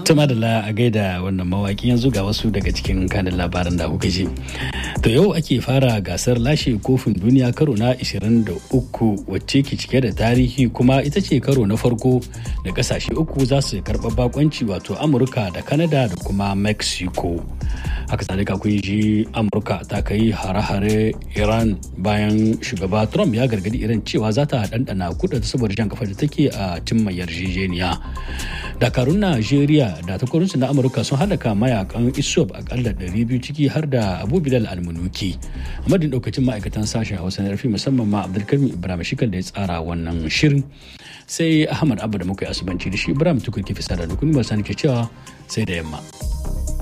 Tuma da a gaida wannan mawaki yanzu ga wasu daga cikin kanin labaran da kuka ji. To yau ake fara gasar lashe kofin duniya karo na 23 wacce ke cike da tarihi kuma ita ce karo na farko da kasashe uku za su karɓa bakonci wato Amurka da Canada da kuma Mexico. Haka zalika kun ji Amurka ta kai hare-hare Iran bayan shugaba Trump ya gargadi Iran cewa za ta ɗanɗana kuɗa saboda jan kafa da take a cimma yarjejeniya. Dakarun Najeriya da takwarorinsu na Amurka sun halaka mayakan ISOP akalla 200 ciki har da Abu Bilal Almunuki. A madadin daukacin ma'aikatan sashen Hausa na rafi musamman ma Abdulkarim Ibrahim Shikal da ya tsara wannan shirin. Sai Ahmad Abba da muka yi asubanci da shi Ibrahim Tukur ke fisa da dukkan ba sani ke cewa sai da yamma.